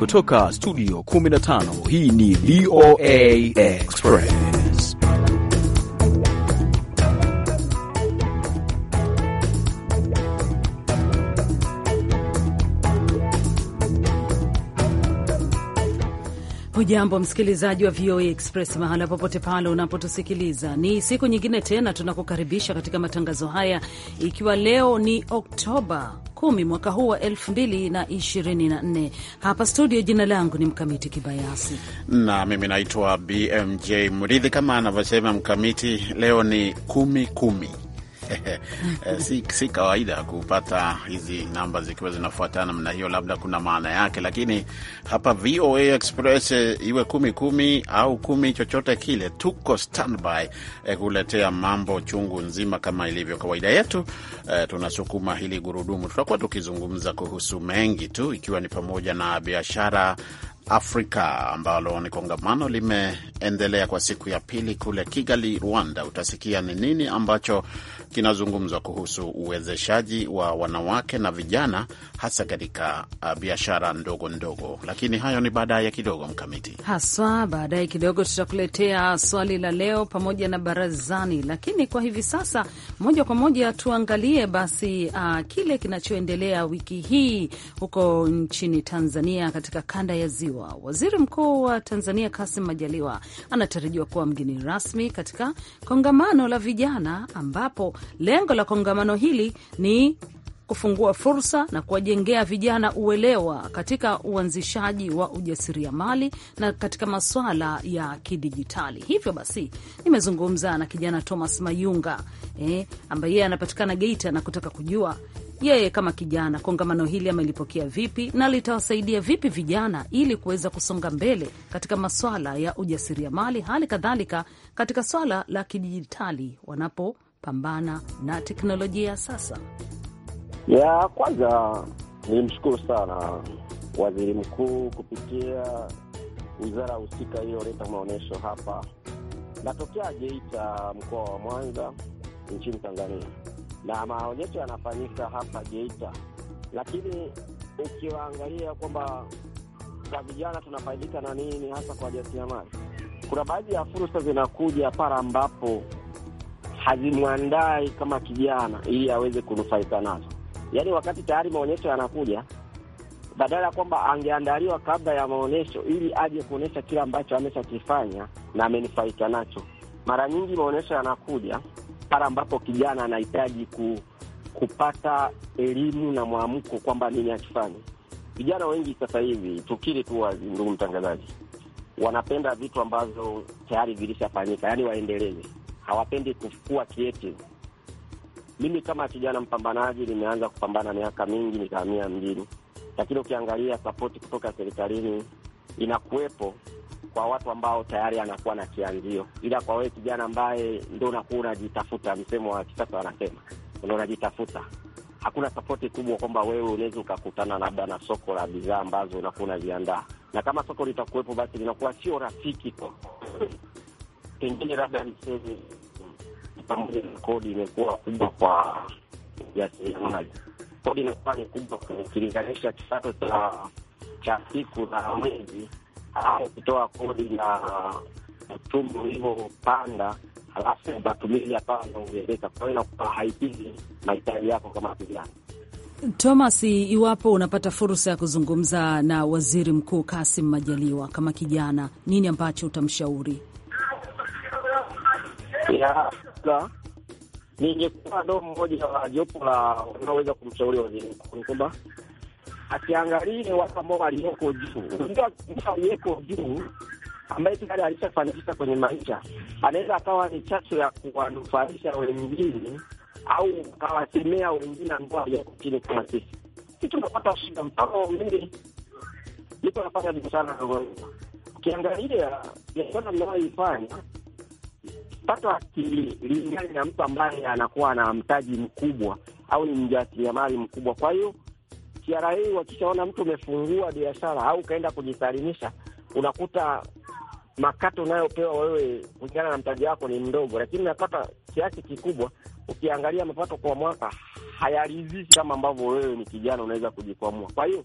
kutoka studio 15 hii ni VOA Express. Hujambo msikilizaji wa VOA Express mahala popote pale unapotusikiliza, ni siku nyingine tena tunakukaribisha katika matangazo haya, ikiwa leo ni Oktoba 10 mwaka huu wa 2024. Hapa studio, jina langu ni Mkamiti Kibayasi na mimi naitwa BMJ Mridhi. Kama anavyosema Mkamiti, leo ni kumi kumi. Si, si kawaida kupata hizi namba zikiwa zinafuatana namna hiyo, labda kuna maana yake, lakini hapa VOA Express iwe kumi kumi au kumi chochote kile, tuko standby eh, kuletea mambo chungu nzima kama ilivyo kawaida yetu. Eh, tunasukuma hili gurudumu, tutakuwa tukizungumza kuhusu mengi tu, ikiwa ni pamoja na biashara Afrika ambalo ni kongamano limeendelea kwa siku ya pili kule Kigali, Rwanda. Utasikia ni nini ambacho kinazungumzwa kuhusu uwezeshaji wa wanawake na vijana hasa katika uh, biashara ndogo ndogo, lakini hayo ni baadaye kidogo, Mkamiti haswa. Baadaye kidogo tutakuletea swali la leo pamoja na barazani, lakini kwa hivi sasa moja kwa moja tuangalie basi uh, kile kinachoendelea wiki hii huko nchini Tanzania katika kanda ya Ziwa. Waziri Mkuu wa Tanzania Kassim Majaliwa anatarajiwa kuwa mgeni rasmi katika kongamano la vijana, ambapo lengo la kongamano hili ni kufungua fursa na kuwajengea vijana uelewa katika uanzishaji wa ujasiriamali na katika masuala ya kidijitali. Hivyo basi nimezungumza na kijana Thomas Mayunga eh, ambaye yeye anapatikana Geita na kutaka kujua yeye kama kijana kongamano hili amelipokea vipi na litawasaidia vipi vijana ili kuweza kusonga mbele katika maswala ya ujasiriamali, hali kadhalika katika swala la kidijitali wanapopambana na teknolojia ya sasa. Ya kwanza nilimshukuru sana waziri mkuu kupitia wizara husika iliyoleta maonyesho hapa. Natokea Geita, mkoa wa Mwanza, nchini Tanzania na maonyesho yanafanyika hapa Geita, lakini ukiwaangalia kwamba kwa vijana tunafaidika na nini hasa kwa jasiriamali, kuna baadhi ya fursa zinakuja pale ambapo hazimwandai kama kijana ili aweze kunufaika nazo. Yaani wakati tayari maonyesho yanakuja, badala ya kwamba angeandaliwa kabla ya maonyesho ili aje kuonyesha kile ambacho ameshakifanya na amenufaika nacho. Mara nyingi maonyesho yanakuja pale ambapo kijana anahitaji ku, kupata elimu na mwamko kwamba nini akifanya. Vijana wengi sasa hivi, tukiri tu wazi, ndugu mtangazaji, wanapenda vitu ambavyo tayari vilishafanyika, yaani waendeleze, hawapendi kukua creative. Mimi kama kijana mpambanaji nimeanza kupambana miaka mingi, nikahamia mjini, lakini ukiangalia sapoti kutoka serikalini inakuwepo kwa watu ambao tayari anakuwa na kianzio, ila kwa wewe kijana ambaye ndo unakuwa unajitafuta, msemo wa kisasa wanasema ndo unajitafuta, hakuna sapoti kubwa kwamba wewe unaweza ukakutana labda na soko la bidhaa ambazo unakuwa unaziandaa, na kama soko litakuwepo, basi linakuwa sio rafiki kwa pengine, labda niseme pamoja na kodi imekuwa kubwa kwa jasiriamali. Kodi inakuwa ni kubwa ukilinganisha kipato cha cha siku na mwezi au kutoa kodi na uchumi ulivyopanda, halafu matumizi hapana anaongezeka, kwa hiyo inakuwa haikidhi mahitaji yako kama kijana. Thomas, iwapo unapata fursa ya kuzungumza na waziri mkuu Kassim Majaliwa kama kijana, nini ambacho utamshauri? Ningekuwa ndo mmoja wa jopo la wanaoweza kumshauri waziri mkuu ni kwamba asiangalie watu ambao walioko juu. Unajua, mtu aliyeko juu ambaye tayari alishafanikisha kwenye maisha anaweza akawa ni chachu ya kuwanufaisha wengine au akawasemea wengine ambao walioko chini kama sisi. Si tunapata shida. Mfano mimi niko nafanya biashara ndogo, ukiangalia biashara mnayoifanya pato akilingani na mtu ambaye anakuwa na mtaji mkubwa au ni mjasiriamali mkubwa, kwa hiyo TRA wakishaona mtu umefungua biashara au ukaenda kujisalimisha, unakuta makato unayopewa wewe kulingana na mtaji wako ni mdogo, lakini unapata kiasi kikubwa. Ukiangalia mapato kwa mwaka hayaridhishi kama ambavyo wewe ni kijana unaweza kujikwamua. Kwa hiyo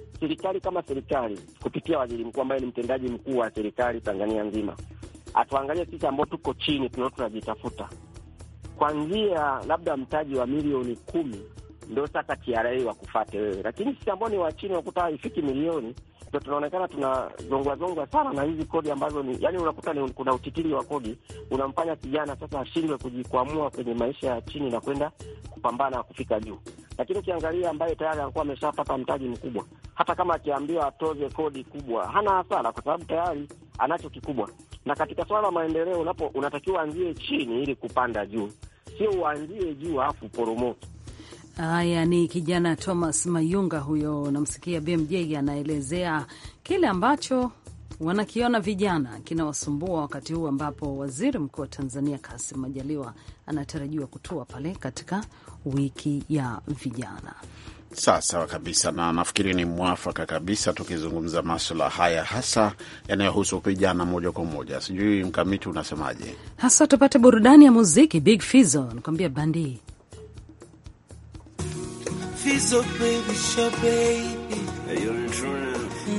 serikali kama serikali kupitia waziri mkuu ambaye ni mtendaji mkuu wa serikali Tanzania nzima, atuangalie sisi ambao tuko chini, tunao tunajitafuta, kwanzia labda mtaji wa milioni kumi ndio sasa TRA wakufate wewe, lakini sisi ambao ni wa chini wakuta haifiki milioni ndo tunaonekana tunazongwa zongwa sana na hizi kodi ambazo ni yani, unakuta ni kuna utitiri wa kodi unamfanya kijana sasa ashindwe kujikwamua kwenye maisha ya chini na kwenda kupambana kufika juu. Lakini ukiangalia ambaye tayari anakuwa ameshapata mtaji mkubwa, hata kama akiambiwa atoze kodi kubwa, hana hasara kwa sababu tayari anacho kikubwa. Na katika swala la maendeleo, unapo unatakiwa anzie chini ili kupanda juu, sio uanzie juu alafu uporomoke. Haya, ni kijana Thomas Mayunga huyo, namsikia BMJ anaelezea kile ambacho wanakiona vijana kinawasumbua wakati huu ambapo waziri mkuu wa Tanzania Kassim Majaliwa anatarajiwa kutua pale katika wiki ya vijana. Sawa sawa kabisa, na nafikiri ni mwafaka kabisa tukizungumza maswala haya hasa yanayohusu vijana moja kwa moja. Sijui Mkamiti unasemaje? Hasa tupate burudani ya muziki. Big Fizzo nakwambia bandi Fizzo baby, sure baby. Hey, you're in tune.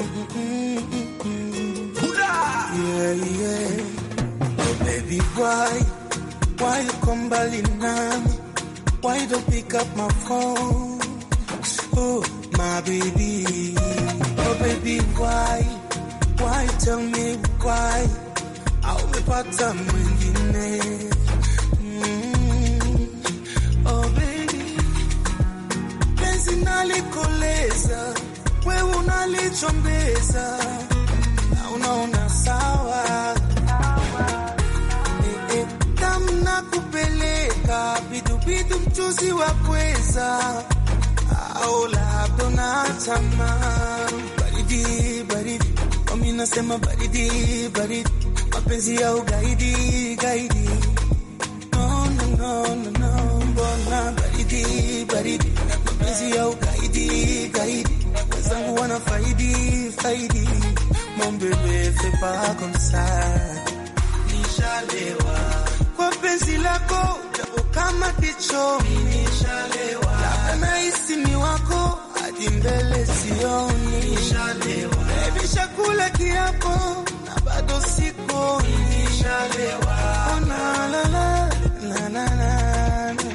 Yeah, yeah. Oh baby, why? Why you come mbali nami? Why you don't pick up my phone? Oh, my baby. Oh baby, why? Why you tell me why? Au umepata mwingine? Mm. Oh baby. Penzi nalikoleza, wewe unalichombeza na unaona sawa Eh, eh, namna kupeleka bidubidu mchuzi wa pweza au labda unatama baridi baridi wami nasema baridi baridi mapenzi ya ugaidi gaidi no, no, no, no, no, mbona baridi baridi mapenzi ya ugaidi gaidi wenzangu wana faidi faidi mon bebe fais pas comme ça nishalewa kwa penzi lako japo kama kichomi nishalewa labda nahisi ni wako hadi mbele sioni nishalewa baby shakula kiapo na bado siko nishalewa oh, na, la, la, la, la, la, la.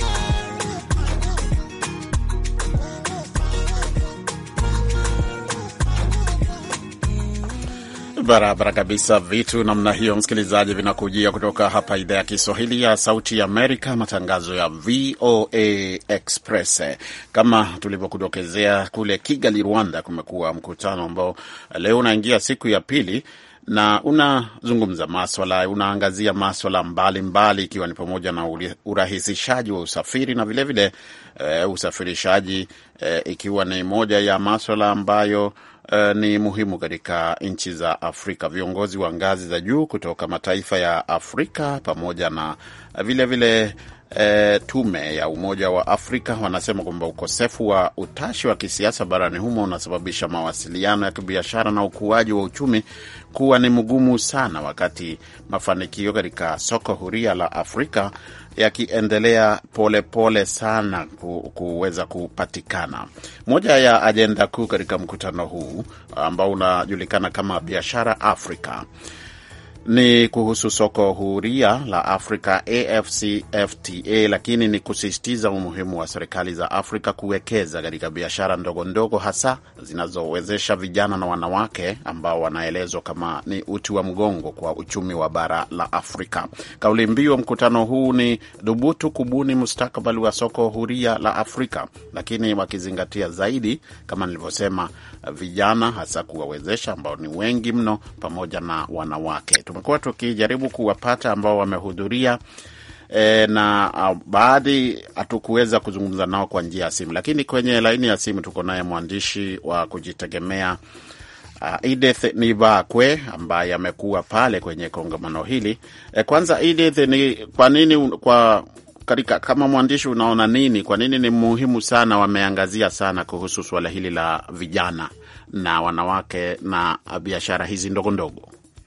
Barabara kabisa, vitu namna hiyo, msikilizaji, vinakujia kutoka hapa idhaa ya Kiswahili ya Sauti ya Amerika, matangazo ya VOA Express. Kama tulivyokudokezea, kule Kigali, Rwanda, kumekuwa mkutano ambao leo unaingia siku ya pili na unazungumza maswala, unaangazia maswala mbalimbali, ikiwa ni pamoja na urahisishaji wa usafiri na vilevile vile, uh, usafirishaji uh, ikiwa ni moja ya maswala ambayo Uh, ni muhimu katika nchi za Afrika. Viongozi wa ngazi za juu kutoka mataifa ya Afrika pamoja na vilevile vile, E, tume ya Umoja wa Afrika wanasema kwamba ukosefu wa utashi wa kisiasa barani humo unasababisha mawasiliano ya kibiashara na ukuaji wa uchumi kuwa ni mgumu sana, wakati mafanikio katika soko huria la Afrika yakiendelea polepole sana ku, kuweza kupatikana. Moja ya ajenda kuu katika mkutano huu ambao unajulikana kama Biashara Afrika ni kuhusu soko huria la Afrika AfCFTA, lakini ni kusisitiza umuhimu wa serikali za Afrika kuwekeza katika biashara ndogo ndogo, hasa zinazowezesha vijana na wanawake ambao wanaelezwa kama ni uti wa mgongo kwa uchumi wa bara la Afrika. Kauli mbiu wa mkutano huu ni dhubutu kubuni mustakabali wa soko huria la Afrika, lakini wakizingatia zaidi, kama nilivyosema, vijana hasa kuwawezesha ambao ni wengi mno, pamoja na wanawake. Tumekuwa tukijaribu kuwapata ambao wamehudhuria e, na uh, baadhi hatukuweza kuzungumza nao kwa njia ya simu, lakini kwenye laini ya simu tuko naye mwandishi wa kujitegemea uh, Edith Nibakwe ambaye amekuwa pale kwenye kongamano hili. E, kwanza Edith, ni kwa nini kwa katika kama mwandishi unaona nini, kwa nini ni muhimu sana, wameangazia sana kuhusu suala hili la vijana na wanawake na biashara hizi ndogo ndogo?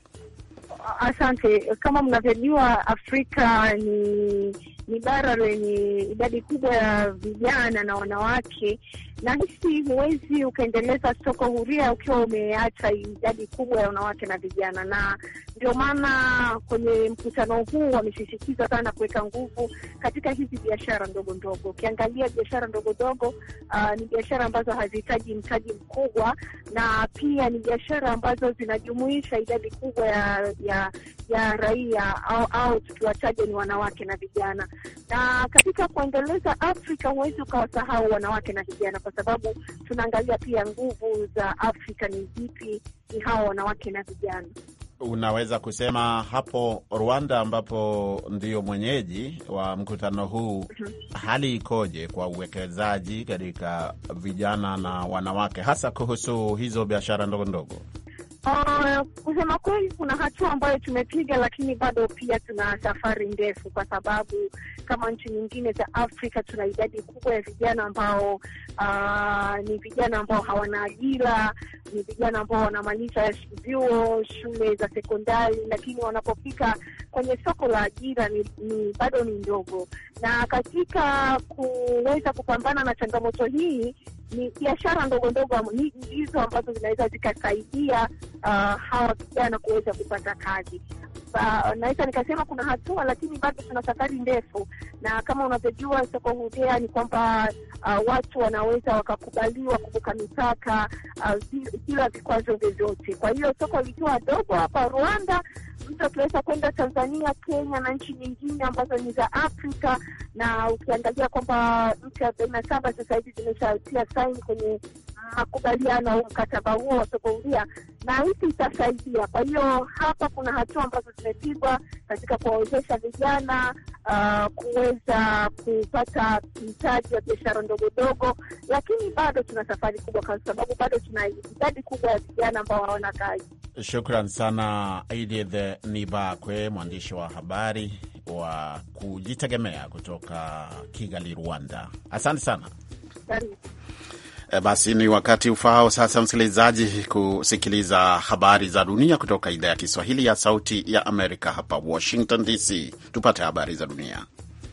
Asante. Kama mnavyojua, Afrika ni ni bara lenye idadi kubwa ya vijana na wanawake na hisi huwezi ukaendeleza soko huria ukiwa umeacha idadi kubwa ya wanawake na vijana, na ndio maana kwenye mkutano huu wamesisitiza sana kuweka nguvu katika hizi biashara ndogo ndogo. Ukiangalia biashara ndogo ndogo, uh, ni biashara ambazo hazihitaji mtaji mkubwa, na pia ni biashara ambazo zinajumuisha idadi kubwa ya ya, ya raia au, au tukiwataja ni wanawake na vijana. Na katika kuendeleza Afrika huwezi ukawasahau wanawake na vijana, kwa sababu tunaangalia pia nguvu za Afrika ni zipi, ni hawa wanawake na vijana. Unaweza kusema hapo Rwanda, ambapo ndio mwenyeji wa mkutano huu, hali ikoje kwa uwekezaji katika vijana na wanawake, hasa kuhusu hizo biashara ndogo ndogo? Uh, kusema kweli kuna hatua ambayo tumepiga, lakini bado pia tuna safari ndefu, kwa sababu kama nchi nyingine za Afrika tuna idadi kubwa ya vijana ambao uh, ni vijana ambao hawana ajira, ni vijana ambao wanamaliza vyuo, shule za sekondari, lakini wanapofika kwenye soko la ajira ni, ni bado ni ndogo. Na katika kuweza kupambana na changamoto hii ni biashara ndogo ndogo ndizo ambazo zinaweza zikasaidia uh, hawa vijana kuweza kupata kazi. Uh, naweza nikasema kuna hatua, lakini bado tuna safari ndefu, na kama unavyojua soko huria ni kwamba uh, watu wanaweza wakakubaliwa kuvuka mipaka uh, bila vikwazo vyovyote. Kwa hiyo soko likiwa dogo hapa Rwanda, mtu akiweza kwenda Tanzania, Kenya na nchi nyingine ambazo ni za Afrika, na ukiangalia kwamba nchi arobaini na saba sasa hivi zimeshatia saini kwenye makubaliano au mkataba huo wa soko huria, na hisi itasaidia. Kwa hiyo hapa kuna hatua ambazo zimepigwa katika kuwawezesha vijana uh, kuweza kupata mtaji wa biashara ndogo ndogo, lakini bado tuna safari kubwa, kwa sababu bado tuna idadi kubwa ya vijana ambao hawana kazi. Shukran sana Edith Nibakwe, mwandishi wa habari wa kujitegemea kutoka Kigali, Rwanda. Asante sana. Karibu. E, basi ni wakati ufao sasa, msikilizaji, kusikiliza habari za dunia kutoka idhaa ya Kiswahili ya Sauti ya Amerika hapa Washington DC. Tupate habari za dunia.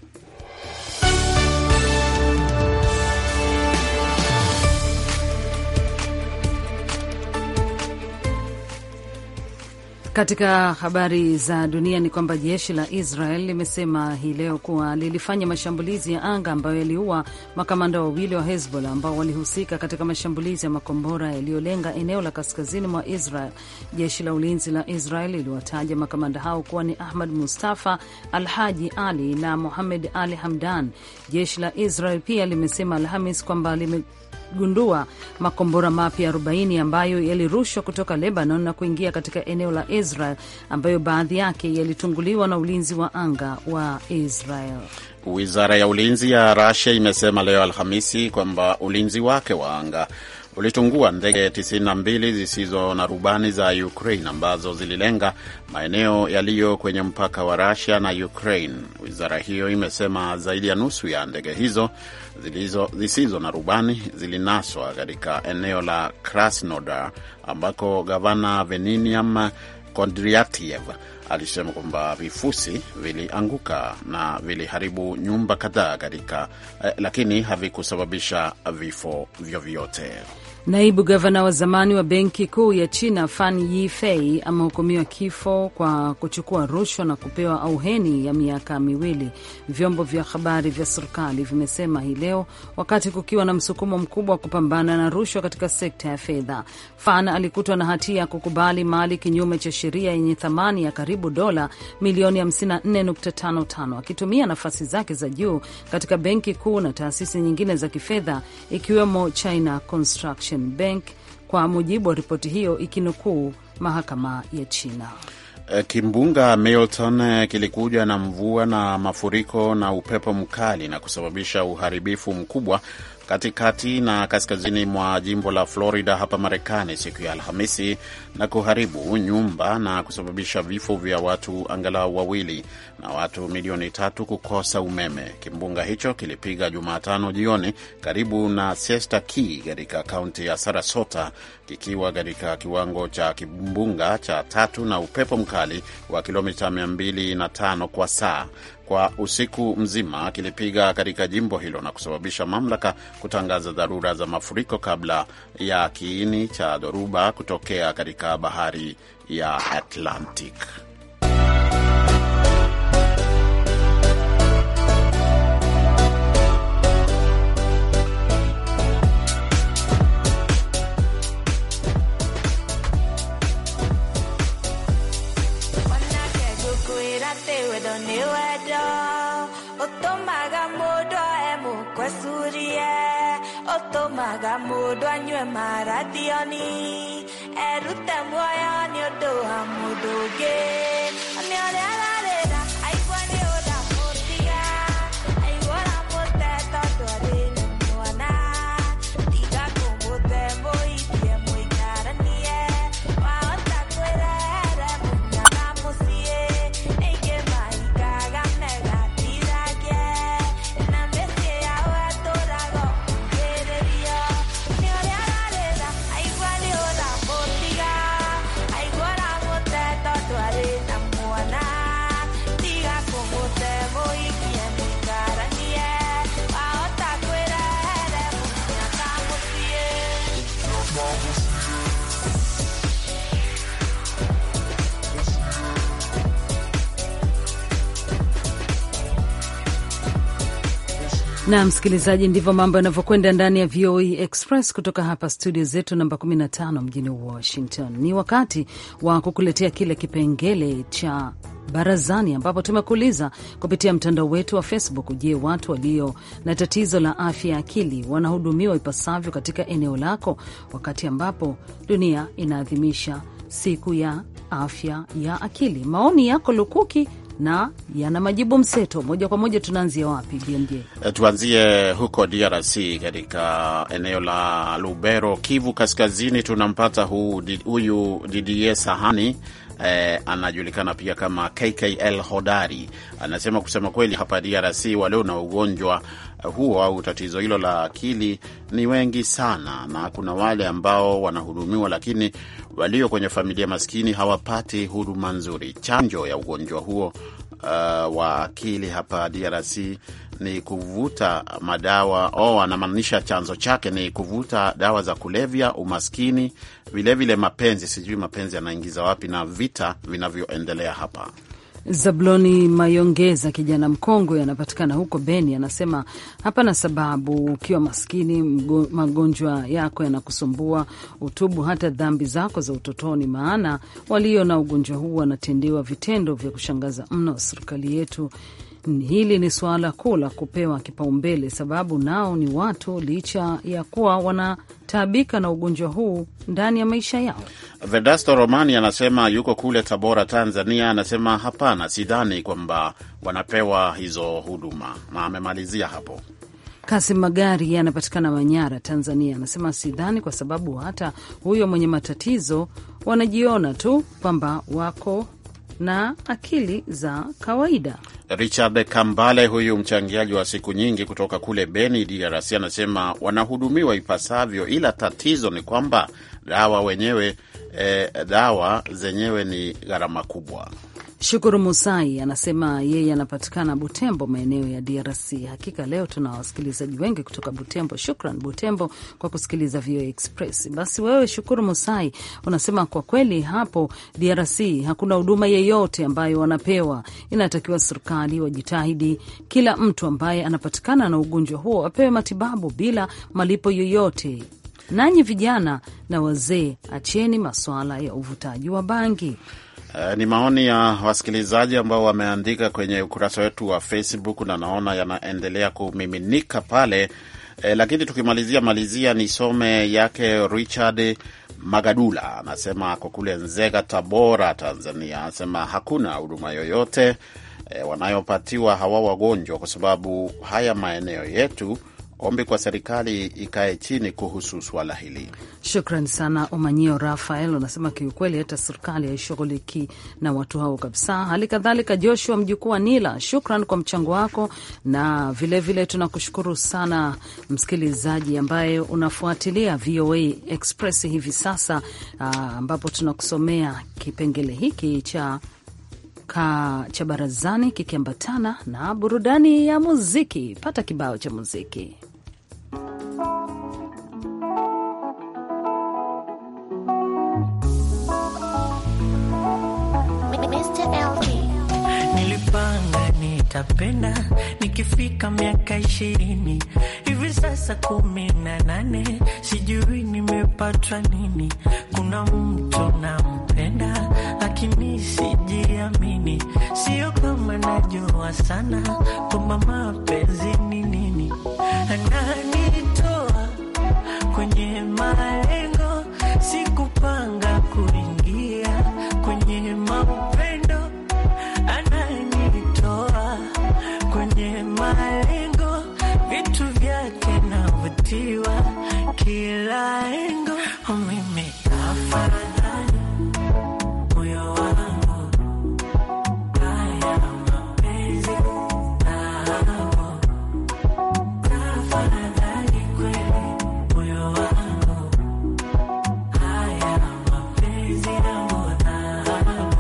Katika habari za dunia ni kwamba jeshi la Israel limesema hii leo kuwa lilifanya mashambulizi ya anga ambayo yaliua makamanda wawili wa Hezbollah ambao walihusika katika mashambulizi ya makombora yaliyolenga eneo la kaskazini mwa Israel. Jeshi la ulinzi la Israel liliwataja makamanda hao kuwa ni Ahmad Mustafa Al Haji Ali na Muhamed Ali Hamdan. Jeshi la Israel pia limesema Alhamis kwamba lime gundua makombora mapya 40 ambayo yalirushwa kutoka Lebanon na kuingia katika eneo la Israel ambayo baadhi yake yalitunguliwa na ulinzi wa anga wa Israel. Wizara ya ulinzi ya Russia imesema leo Alhamisi kwamba ulinzi wake wa anga ulitungua ndege 92 zisizo na rubani za Ukraine ambazo zililenga maeneo yaliyo kwenye mpaka wa Russia na Ukraine. Wizara hiyo imesema zaidi ya nusu ya ndege hizo zilizo, zisizo na rubani zilinaswa katika eneo la Krasnodar ambako gavana Veniniam Kondratiev alisema kwamba vifusi vilianguka na viliharibu nyumba kadhaa katika eh, lakini havikusababisha vifo vyovyote. Naibu gavana wa zamani wa benki kuu ya China Fan Yifei amehukumiwa kifo kwa kuchukua rushwa na kupewa auheni ya miaka miwili, vyombo vya habari vya serikali vimesema hii leo, wakati kukiwa na msukumo mkubwa wa kupambana na rushwa katika sekta ya fedha. Fan alikutwa na hatia ya kukubali mali kinyume cha sheria yenye thamani ya karibu dola milioni 54.55 akitumia nafasi zake za juu katika benki kuu na taasisi nyingine za kifedha ikiwemo China Construction Bank, kwa mujibu wa ripoti hiyo ikinukuu mahakama ya China. Kimbunga Milton kilikuja na mvua na mafuriko na upepo mkali na kusababisha uharibifu mkubwa katikati na kaskazini mwa jimbo la Florida hapa Marekani siku ya Alhamisi na kuharibu nyumba na kusababisha vifo vya watu angalau wawili na watu milioni tatu kukosa umeme. Kimbunga hicho kilipiga Jumatano jioni karibu na Siesta Key katika kaunti ya Sarasota kikiwa katika kiwango cha kimbunga cha tatu na upepo mkali wa kilomita 205 kwa saa kwa usiku mzima kilipiga katika jimbo hilo na kusababisha mamlaka kutangaza dharura za mafuriko kabla ya kiini cha dhoruba kutokea katika bahari ya Atlantic. ũtũmaga mũndũ anyue marathioni erute muoyo nĩ ũndũ wa mũndũ ũngĩ nĩ ũrĩa ararĩra aigua nĩ ũramũtiga aigua ũramũte tondũ arĩ na mwana tiga kũmũte mũikie mũikaranie wahota kwĩrehere mũnyaga mũciĩ aingĩ mahingaga megatiragie na mĩciĩ yao ĩtũraga ũkirĩrio nĩ ũrĩa ararĩra aigua nĩ ũramũtiga aigua ũramũte tondũ arĩ na mwana tiga kũmũte mũikie mũikaranie wahota kwĩrehere mũnyaga mũciĩ na msikilizaji, ndivyo mambo yanavyokwenda ndani ya VOA Express kutoka hapa studio zetu namba 15 mjini Washington. Ni wakati wa kukuletea kile kipengele cha barazani, ambapo tumekuuliza kupitia mtandao wetu wa Facebook: Je, watu walio na tatizo la afya ya akili wanahudumiwa ipasavyo katika eneo lako, wakati ambapo dunia inaadhimisha siku ya afya ya akili? Maoni yako lukuki na yana majibu mseto. Moja kwa moja, tunaanzia wapi BMJ? E, Tuanzie huko DRC katika eneo la Lubero, Kivu Kaskazini. Tunampata hu- di- huyu Didier Sahani eh, anajulikana pia kama KKL Hodari. Anasema kusema kweli, hapa DRC walio na ugonjwa huo au tatizo hilo la akili ni wengi sana, na kuna wale ambao wanahudumiwa, lakini walio kwenye familia maskini hawapati huduma nzuri. Chanjo ya ugonjwa huo uh, wa akili hapa DRC ni kuvuta madawa oh, anamaanisha chanzo chake ni kuvuta dawa za kulevya, umaskini, vilevile vile mapenzi. Sijui mapenzi yanaingiza wapi, na vita vinavyoendelea hapa. Zabloni Mayongeza, kijana mkongwe, anapatikana huko Beni, anasema hapana sababu. Ukiwa maskini, mgo- magonjwa yako yanakusumbua, utubu hata dhambi zako za utotoni, maana walio na ugonjwa huu wanatendewa vitendo vya kushangaza mno. Serikali yetu hili ni suala kuu la kupewa kipaumbele, sababu nao ni watu, licha ya kuwa wanataabika na ugonjwa huu ndani ya maisha yao. Vedasto Romani anasema yuko kule Tabora, Tanzania. Anasema hapana, sidhani kwamba wanapewa hizo huduma, na amemalizia hapo. Kasim Magari anapatikana Manyara, Tanzania, anasema sidhani, kwa sababu hata huyo mwenye matatizo wanajiona tu kwamba wako na akili za kawaida. Richard Kambale, huyu mchangiaji wa siku nyingi kutoka kule Beni, DRC, anasema wanahudumiwa ipasavyo, ila tatizo ni kwamba dawa wenyewe eh, dawa zenyewe ni gharama kubwa. Shukuru Musai anasema yeye anapatikana Butembo, maeneo ya DRC. Hakika leo tuna wasikilizaji wengi kutoka Butembo. Shukran Butembo kwa kusikiliza VOA Express. Basi wewe Shukuru Musai unasema kwa kweli hapo DRC hakuna huduma yeyote ambayo wanapewa. Inatakiwa serikali wajitahidi, kila mtu ambaye anapatikana na ugonjwa huo apewe matibabu bila malipo yoyote. Nanyi vijana na wazee, acheni masuala ya uvutaji wa bangi. Eh, ni maoni ya wasikilizaji ambao wameandika kwenye ukurasa wetu wa Facebook na naona yanaendelea kumiminika pale. Eh, lakini tukimalizia malizia nisome yake Richard Magadula anasema ako kule Nzega, Tabora, Tanzania. Anasema hakuna huduma yoyote eh, wanayopatiwa hawa wagonjwa kwa sababu haya maeneo yetu. Ombi kwa serikali ikae chini kuhusu swala hili. Shukran sana Omanyio Rafael unasema kiukweli hata serikali haishughuliki na watu hao kabisa. Hali kadhalika Joshua mjukuu wa Nila, shukran kwa mchango wako, na vilevile tunakushukuru sana msikilizaji ambaye unafuatilia VOA Express hivi sasa, ah, ambapo tunakusomea kipengele hiki cha kutoka cha barazani kikiambatana na burudani ya muziki. Pata kibao cha muziki. Nilipanga nitapenda nikifika miaka ishirini hivi sasa kumi na nane, sijui nimepatwa nini. Kuna mtu nampenda lakini sijiamini, sio kama najua sana kwamba mapenzi ni nini. Ananitoa kwenye malengo, sikupanga kuingia kwenye mapendo ananitoa kwenye malengo, vitu vyake navutiwa kila engo. Mimi afadhali moyo wangu, haya mapenzi nao, afadhali kweli moyo wangu, haya mapenzi yangu nao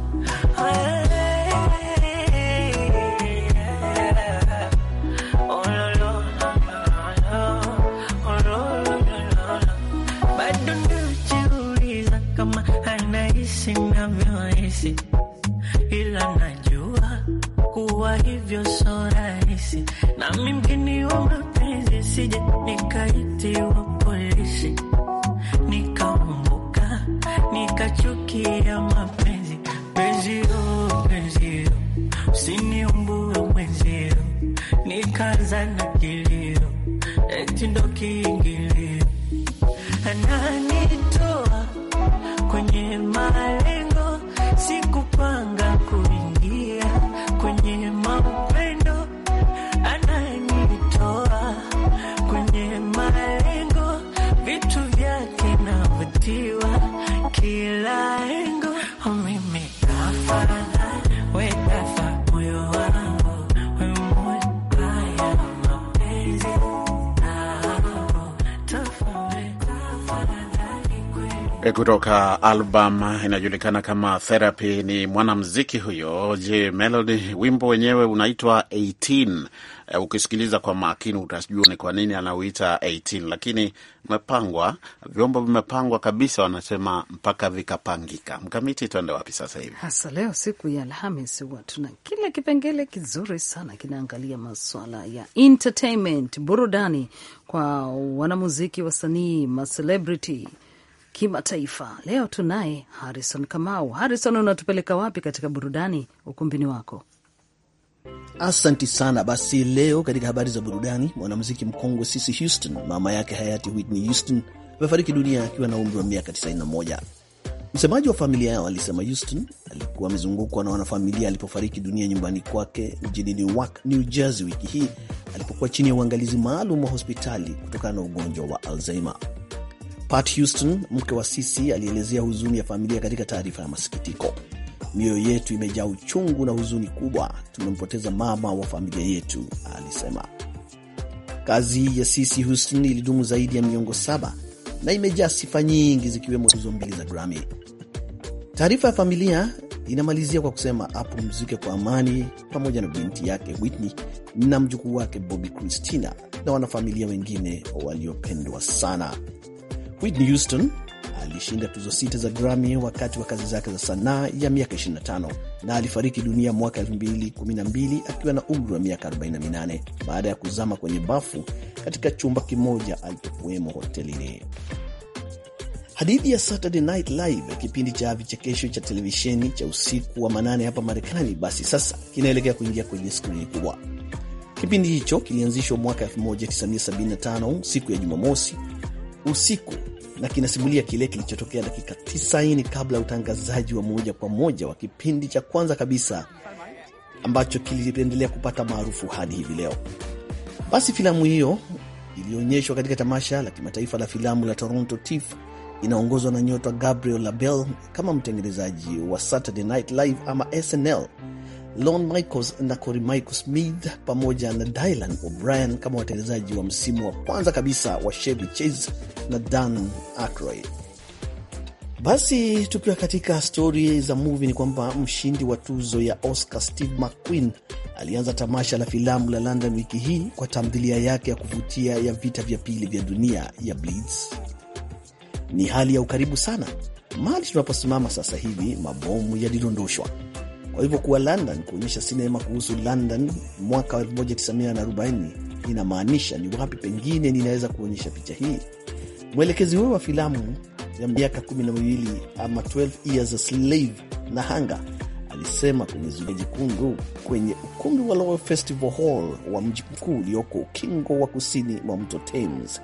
bado najiuliza kama anahisi navyohisi, ila najua kuwa hivyo so rahisi, nami mgeni wa mapenzi sije nikaitiwa polisi nikaumbuka nikachukia mapenzi penzio penzio usiniumbue mwenzio nikaanza na kilio eti ndo kiingilio ananitoa kwenye malengo sikupanga kuingia kwenye mapendo ananitoa kwenye malengo vitu vyake navutiwa kila engo mimi afadhali we kafa moyo wangu we moyo haya mapenzi nao tofauti afadhali kweli E, kutoka album inajulikana kama Therapy. Ni mwanamziki huyo J Melody, wimbo wenyewe unaitwa 18. E, ukisikiliza kwa makini utajua ni kwa nini anauita 18, lakini umepangwa, vyombo vimepangwa kabisa, wanasema mpaka vikapangika. Mkamiti, tuende wapi sasa hivi? Hasa leo siku ya Alhamis huwa tuna kile kipengele kizuri sana kinaangalia maswala ya entertainment, burudani kwa wanamuziki, wasanii, macelebrity kimataifa. Leo tunaye Harrison Kamau. Harrison, unatupeleka wapi katika burudani ukumbini wako? Asanti sana. Basi leo katika habari za burudani, mwanamuziki mkongwe Cissy Houston, mama yake hayati Whitney Houston, amefariki dunia akiwa na umri wa miaka 91. Msemaji wa familia yao alisema Houston alikuwa amezungukwa na wanafamilia alipofariki dunia nyumbani kwake mjini Newark, New Jersey wiki hii alipokuwa chini ya uangalizi maalum wa hospitali kutokana na ugonjwa wa Alzheimer. Pat Houston, mke wa Sisi, alielezea huzuni ya familia katika taarifa ya masikitiko. Mioyo yetu imejaa uchungu na huzuni kubwa, tumempoteza mama wa familia yetu, alisema. Kazi ya Sisi Houston ilidumu zaidi ya miongo saba na imejaa sifa nyingi zikiwemo tuzo mbili za Grammy. Taarifa ya familia inamalizia kwa kusema apumzike kwa amani pamoja na binti yake Whitney na mjukuu wake Bobby Christina na wanafamilia wengine waliopendwa sana. Whitney Houston alishinda tuzo sita za Grammy wakati wa kazi zake za sanaa ya miaka 25 na alifariki dunia mwaka 2012 akiwa na umri wa miaka 48 baada ya kuzama kwenye bafu katika chumba kimoja alipokuwemo hotelini. Hadithi ya Saturday Night Live, kipindi cha vichekesho cha televisheni cha usiku wa manane hapa Marekani, basi sasa kinaelekea kuingia kwenye skrini kubwa. Kipindi hicho kilianzishwa mwaka 1975 siku ya Jumamosi usiku na kinasimulia kile kilichotokea dakika 90 kabla ya utangazaji wa moja kwa moja wa kipindi cha kwanza kabisa ambacho kiliendelea kupata maarufu hadi hivi leo. Basi filamu hiyo iliyoonyeshwa katika tamasha la kimataifa la filamu la Toronto TIFF inaongozwa na nyota Gabriel Labelle kama mtengenezaji wa Saturday Night Live ama SNL, Lon Michaels na Cory Michael Smith pamoja na Dylan O'Brien kama watengenezaji wa msimu wa kwanza kabisa wa Chevy Chase na Dan Aykroyd. Basi tukiwa katika stori za movie ni kwamba mshindi wa tuzo ya Oscar Steve McQueen alianza tamasha la filamu la London wiki hii kwa tamthilia yake ya kuvutia ya vita vya pili vya dunia ya Blitz. Ni hali ya ukaribu sana. Mahali tunaposimama sasa hivi, mabomu yalidondoshwa. Kwa hivyo kuwa London kuonyesha sinema kuhusu London mwaka wa 1940 inamaanisha ni wapi pengine ninaweza kuonyesha picha hii. Mwelekezi huyo wa filamu ya miaka kumi na miwili ama 12 Years a Slave na Hanga alisema kwenye zulia jekundu kwenye ukumbi wa Royal Festival Hall wa mji mkuu ulioko ukingo wa kusini mwa mto Thames.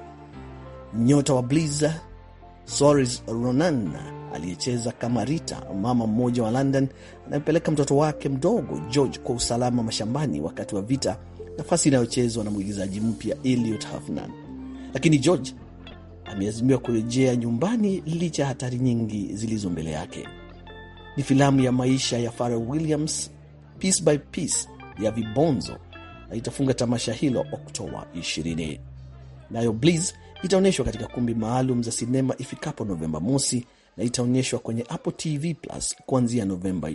Nyota wa Blizzard Saoirse Ronan aliyecheza kama Rita, mama mmoja wa London anayempeleka mtoto wake mdogo George kwa usalama mashambani wakati wa vita, nafasi inayochezwa na mwigizaji mpya Elliot Hafnan. Lakini George ameazimiwa kurejea nyumbani licha ya hatari nyingi zilizo mbele yake. Ni filamu ya maisha ya Pharrell Williams, Piece by Piece ya vibonzo na itafunga tamasha hilo Oktoba 20. Nayo Bliss itaonyeshwa katika kumbi maalum za sinema ifikapo Novemba mosi na itaonyeshwa kwenye Apple TV Plus kuanzia Novemba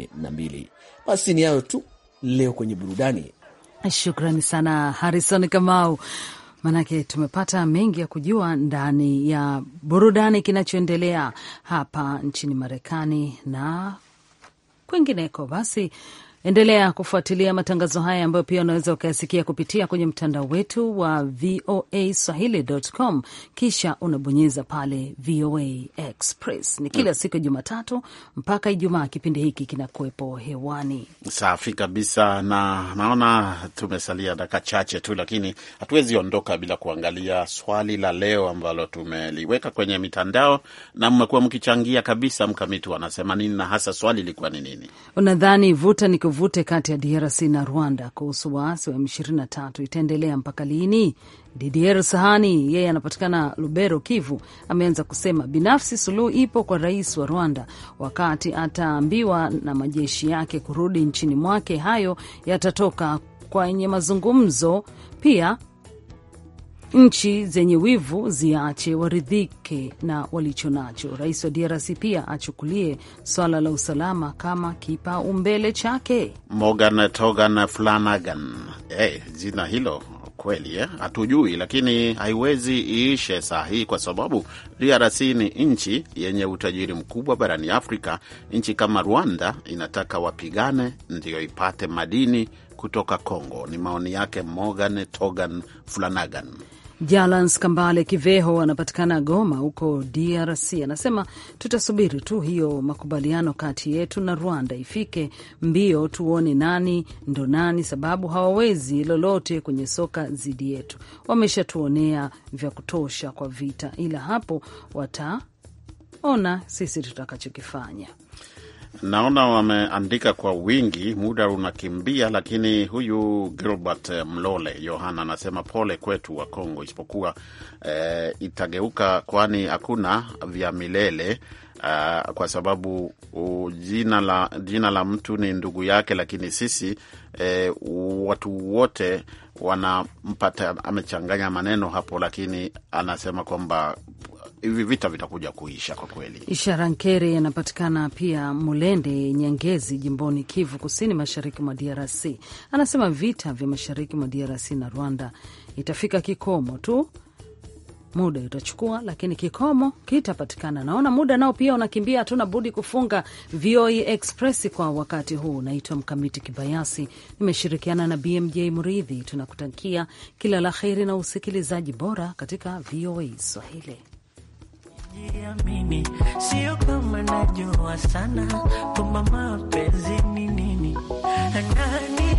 22. Basi ni hayo tu leo kwenye burudani. Shukrani sana Harrison Kamau, manake tumepata mengi ya kujua ndani ya burudani kinachoendelea hapa nchini Marekani na kwingineko. Basi endelea kufuatilia matangazo haya ambayo pia unaweza ukayasikia kupitia kwenye mtandao wetu wa VOA Swahili.com, kisha unabonyeza pale VOA Express. Ni kila siku ya Jumatatu mpaka Ijumaa, kipindi hiki kinakuwepo hewani. Safi kabisa, na naona tumesalia dakika chache tu, lakini hatuwezi ondoka bila kuangalia swali la leo ambalo tumeliweka kwenye mitandao na mmekuwa mkichangia kabisa. Mkamiti wanasema nini, na hasa swali ilikuwa ni nini? Unadhani vuta ni kuvute kati ya DRC na Rwanda kuhusu waasi wa M23 itaendelea mpaka lini? Didier Sahani yeye anapatikana Lubero, Kivu, ameanza kusema binafsi suluhu ipo kwa rais wa Rwanda wakati ataambiwa na majeshi yake kurudi nchini mwake, hayo yatatoka kwenye mazungumzo. Pia nchi zenye wivu ziache waridhike na walicho nacho. Rais wa DRC pia achukulie swala la usalama kama kipaumbele chake. Morgan Togan Flanagan, hey, jina hilo kweli eh? Hatujui, lakini haiwezi iishe saa hii kwa sababu DRC ni nchi yenye utajiri mkubwa barani Afrika. Nchi kama Rwanda inataka wapigane ndio ipate madini kutoka Congo. Ni maoni yake Morgan Togan Flanagan. Jalans Kambale Kiveho anapatikana Goma huko DRC, anasema tutasubiri tu hiyo makubaliano kati yetu na Rwanda ifike mbio, tuone nani ndo nani, sababu hawawezi lolote kwenye soka dhidi yetu. Wameshatuonea vya kutosha kwa vita, ila hapo wataona sisi tutakachokifanya. Naona wameandika kwa wingi, muda unakimbia, lakini huyu Gilbert Mlole Yohana anasema pole kwetu wa Kongo, isipokuwa eh, itageuka, kwani hakuna vya milele uh, kwa sababu uh, jina la, jina la mtu ni ndugu yake, lakini sisi eh, watu wote wanampata. Amechanganya maneno hapo, lakini anasema kwamba hivi vita vitakuja kuisha kwa kweli. Ishara Nkere anapatikana pia Mulende Nyangezi, jimboni Kivu Kusini, mashariki mwa DRC. Anasema vita vya mashariki mwa DRC na Rwanda itafika kikomo tu, muda utachukua, lakini kikomo kitapatikana. Naona muda nao pia unakimbia, hatuna budi kufunga VOA Express kwa wakati huu. Naitwa Mkamiti Kibayasi, nimeshirikiana na BMJ Mridhi. Tunakutakia kila la heri na usikilizaji bora katika VOA Swahili. Jiamini, sio kama najua sana kwamba mapenzi ni nini. Nani